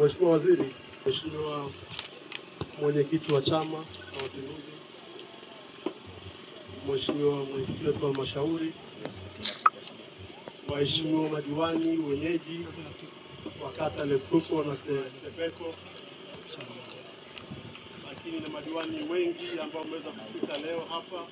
Mheshimiwa Waziri, Mheshimiwa mwenyekiti wa Chama cha Mapinduzi, Mheshimiwa mwenyekiti wetu wa halmashauri, waheshimiwa madiwani wenyeji wa kata Lepruko na Se- Sepeko, lakini na madiwani wengi ambao wameweza kufika leo hapa,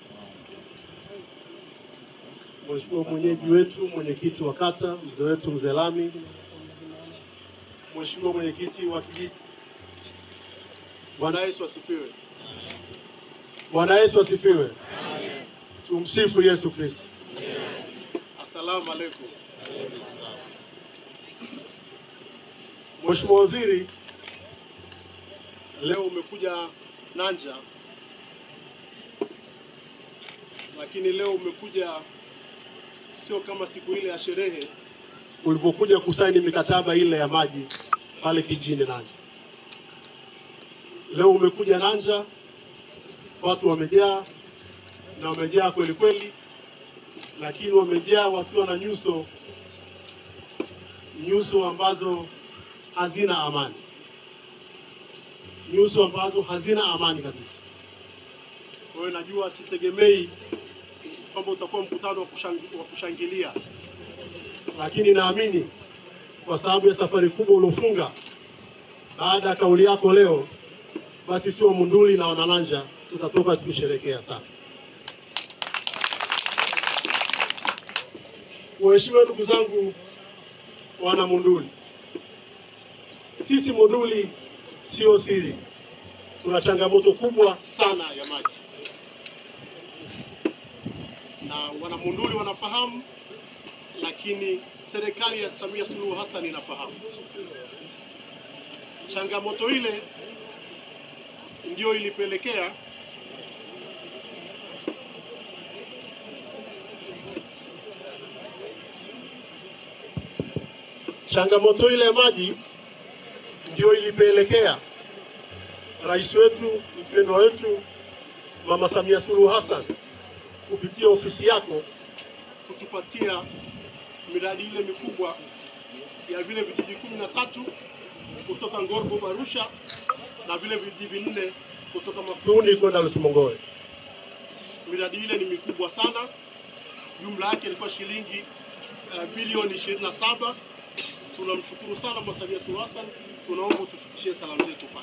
Mheshimiwa mwenyeji wetu, mwenyekiti wa kata, mzee wetu mzee Lami, Mheshimiwa mwenyekiti wa kijiji. Bwana Yesu asifiwe. Bwana Yesu asifiwe. Tumsifu Yesu Kristo. Asalamu alaykum. Mheshimiwa Waziri, leo umekuja Nanja, lakini leo umekuja sio kama siku ile ya sherehe ulivyokuja kusaini mikataba ile ya maji pale kijijini Nanja. Leo umekuja Nanja, watu wamejaa na wamejaa kweli kweli, lakini wamejaa wakiwa na nyuso nyuso ambazo hazina amani, nyuso ambazo hazina amani kabisa. Kwa hiyo najua sitegemei kwamba utakuwa mkutano wa kushang- wa kushangilia, lakini naamini kwa sababu ya safari kubwa uliofunga baada ya kauli yako leo, basi sio Munduli na Wanananja tutatoka tukisherekea sana. Waheshimiwa ndugu zangu wana Munduli, sisi Munduli sio siri, tuna changamoto kubwa sana ya maji, na wana Munduli wanafahamu, lakini serikali ya Samia Suluhu Hassan inafahamu changamoto ile ndiyo ilipelekea changamoto ile ya maji ndiyo ilipelekea rais wetu mpendwa wetu Mama Samia Suluhu Hassan kupitia ofisi yako kutupatia miradi ile mikubwa ya vile vijiji kumi na tatu kutoka Ngorgo Arusha na vile vijiji vinne kutoka Makuuni kwenda Lusimongoe. Miradi ile ni mikubwa sana, jumla yake ilikuwa shilingi uh, bilioni ishirini na saba. Tunamshukuru sana Mama Samia Suluhu Hassan, tunaomba utufikishie salamu zetu pale.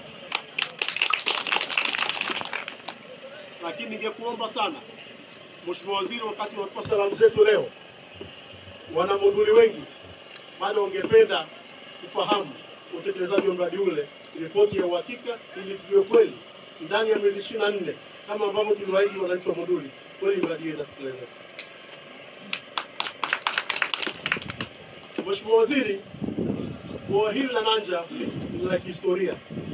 Lakini ningekuomba sana Mheshimiwa Waziri, wakati unatoa salamu zetu leo, wana Monduli wengi bado ungependa kufahamu utekelezaji wa mradi ule, ripoti ya uhakika, ili tujue kweli ndani ya miezi ishirini na nne kama ambavyo tuliwaahidi wananchi wa Monduli, kweli mradi hiyo itatekelezeka. Mheshimiwa Waziri, bwawa hili la Nanja ni la kihistoria.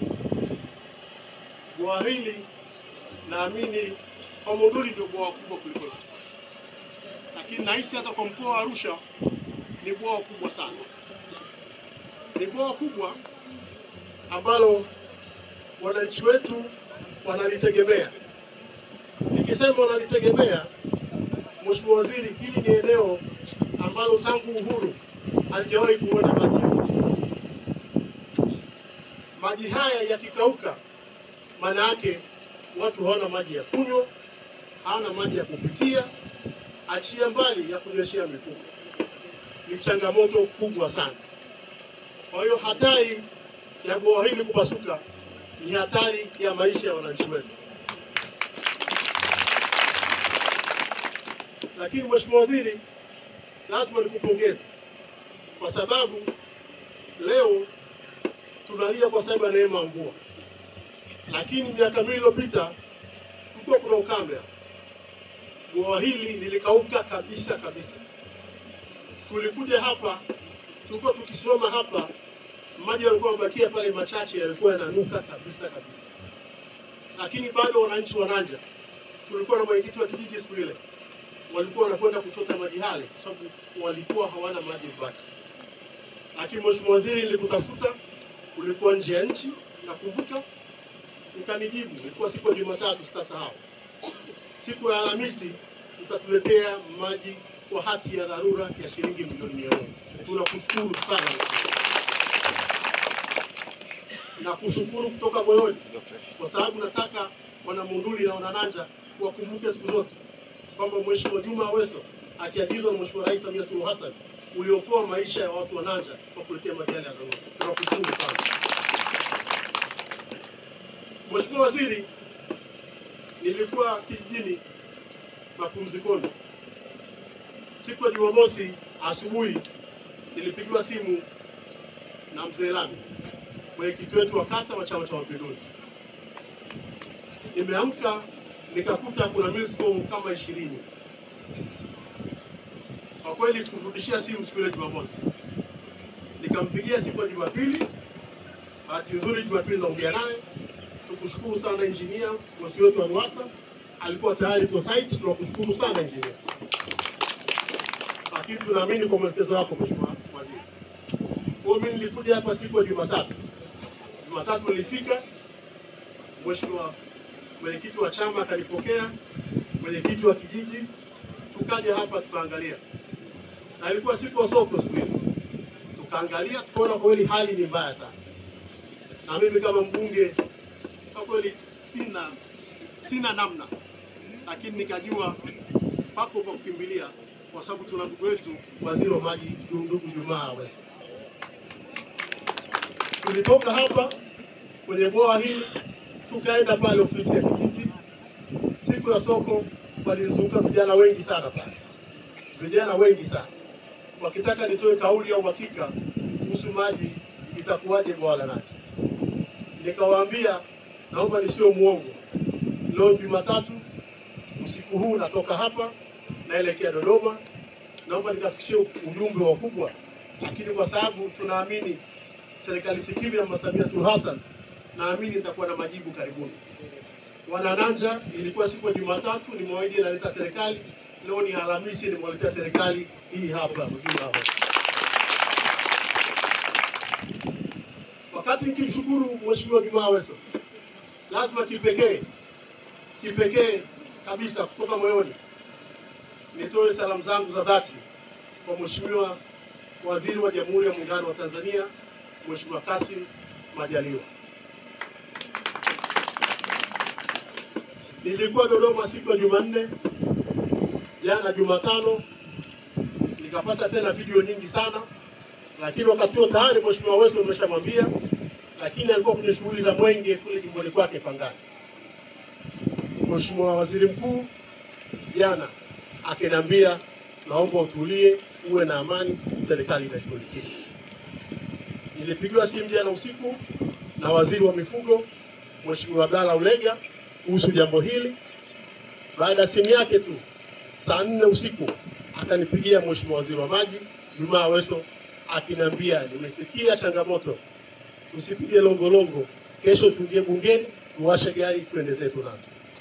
Bwawa hili naamini kwa Monduli ndio bwawa kubwa kuliko yote, lakini nahisi hata kwa mkoa wa Arusha ni bwawa kubwa sana. Ni bwawa kubwa ambalo wananchi wetu wanalitegemea. Nikisema wanalitegemea, Mheshimiwa Waziri, hili ni eneo ambalo tangu uhuru halijawahi kuona maji. Maji haya yakikauka, maana yake watu hawana maji ya kunywa, hawana maji ya kupikia, achia mbali ya kunyweshea mifugo. Ni changamoto kubwa sana. Kwa hiyo hatari ya bwawa hili kupasuka ni hatari ya maisha ya wananchi wetu. Lakini Mheshimiwa Waziri, lazima nikupongeze kwa sababu leo tunalia kwa sababu ya neema ya mvua, lakini miaka miwili iliyopita kulikuwa kuna ukame. Bwawa hili lilikauka kabisa kabisa. Tulikuja hapa, tulikuwa tukisimama hapa, maji yalikuwa yamebakia pale machache, yalikuwa yananuka kabisa kabisa, lakini bado wananchi wa Nanja, tulikuwa na mwenyekiti wa kijiji siku ile, walikuwa wanakwenda kuchota maji yale kwa sababu walikuwa hawana maji mbaki. Lakini Mheshimiwa Waziri, nilikutafuta, ulikuwa nje ya nchi, nakumbuka, ukanijibu. Ilikuwa siku ya Jumatatu, sitasahau. Siku ya Alhamisi utatuletea maji kwa hati ya dharura ya shilingi milioni mia moja. Tunakushukuru sana. na kushukuru kutoka moyoni, kwa sababu nataka wanamunduli na wanananja wakumbuke siku zote kwamba Mheshimiwa Juma Aweso akiagizwa na Mheshimiwa Rais Samia Suluhu Hassan uliokoa maisha ya watu wa Nanja kwa kuletea maji yale ya dharura. Tunakushukuru sana Mheshimiwa Waziri. Nilikuwa kijijini mapumzikoni siku ya Jumamosi asubuhi, nilipigiwa simu na mzee Lami, mwenyekiti wetu wa kata wa Chama cha Mapinduzi. Nimeamka nikakuta kuna missed call kama ishirini. Kwa kweli sikurudishia simu siku ile Jumamosi, nikampigia siku ya Jumapili. Bahati nzuri Jumapili naongea naye, tukushukuru sana injinia, bosi wetu wa RUWASA alikuwa tayari kwa site. Tunakushukuru sana injinia, lakini tunaamini kwa mwelekezo wako Mheshimiwa Waziri. Kwa hiyo mimi nilikuja hapa siku ya Jumatatu. Jumatatu nilifika, Mheshimiwa mwenyekiti wa chama akanipokea, mwenyekiti wa kijiji, tukaja hapa tukaangalia, na ilikuwa siku ya soko siku ile, tukaangalia tukaona kwa kweli hali ni mbaya sana, na mimi kama mbunge kwa kweli sina sina namna, lakini nikajua papo pa kukimbilia, kwa sababu tuna ndugu wetu waziri wa maji, ndugu Jumaa Aweso. Tulitoka hapa kwenye bwawa hili tukaenda pale ofisi ya kijiji. Siku ya soko walizunguka vijana wengi sana pale, vijana wengi sana wakitaka nitoe kauli ya uhakika kuhusu maji itakuwaje bwawa la Nathi. Nikawaambia naomba nisiwe muongo, leo Jumatatu usiku huu natoka hapa naelekea Dodoma, naomba nikafikishie ujumbe wa wakubwa, lakini kwa sababu tunaamini serikali sikivu ya Mama Samia Suluhu Hassan naamini nitakuwa na majibu karibuni. Wanananja, ilikuwa siku ya Jumatatu, nimewaahidi naleta serikali. Leo ni Alhamisi, nimewaletea serikali hii hapa mjini hapa. Wakati nikimshukuru Mheshimiwa Juma Aweso, lazima kipekee kipekee kabisa kutoka moyoni nitoe salamu zangu za dhati kwa Mheshimiwa Waziri wa Jamhuri ya Muungano wa Tanzania, Mheshimiwa Kassim Majaliwa. Nilikuwa Dodoma siku ya Jumanne, jana Jumatano, nikapata tena video nyingi sana, lakini wakati huo tayari Mheshimiwa Aweso nimeshamwambia, lakini alikuwa kwenye shughuli za mwenge kule jimboni kwake Pangani. Mheshimiwa Waziri Mkuu jana akiniambia, naomba utulie, uwe na amani, serikali inashughulikia. Nilipigiwa simu jana usiku na waziri wa mifugo Mheshimiwa Abdalla Ulega kuhusu jambo hili. Baada ya simu yake tu saa nne usiku akanipigia Mheshimiwa waziri wa maji Juma Aweso akiniambia, nimesikia changamoto, usipige longolongo, kesho tuingie bungeni tuwashe gari tuende zetu nazo.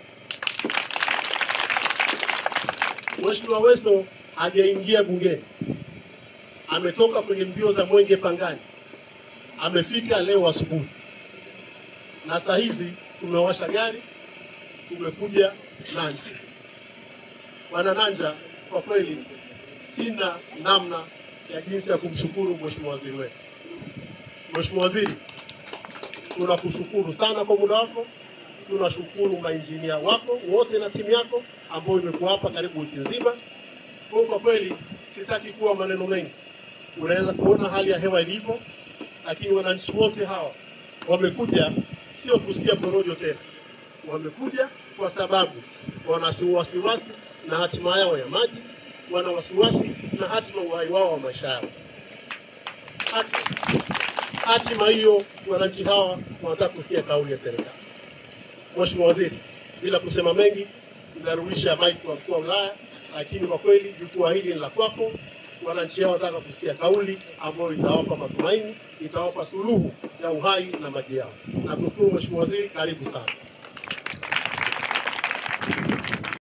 Mheshimiwa Aweso hajaingia bungeni, ametoka kwenye mbio za mwenge Pangani, amefika leo asubuhi, na saa hizi tumewasha gari tumekuja Nanja. Wana Nanja, kwa kweli sina namna ya jinsi ya kumshukuru mheshimiwa waziri wetu. Mheshimiwa Waziri, tunakushukuru sana kwa muda wako, tunashukuru mainjinia wako wote na timu yako ambayo imekuwa hapa karibu wiki nzima. Kwa kwa kweli sitaki kuwa maneno mengi, unaweza kuona hali ya hewa ilivyo, lakini wananchi wote hawa wamekuja sio kusikia porojo tena, wamekuja kwa sababu wana wasiwasi na hatima yao ya maji, wana wasiwasi na hatima uhai wao wa maisha yao. Hati- Hatima hiyo wananchi hawa wanataka kusikia kauli ya serikali. Mheshimiwa Waziri, bila kusema mengi, narudisha mic kwa mkuu wa wilaya, lakini kwa kweli jukwaa hili ni la kwako. Wananchi hao wanataka kusikia kauli ambayo itawapa matumaini, itawapa suluhu ya uhai na maji yao. Nakushukuru Mheshimiwa Waziri, karibu sana.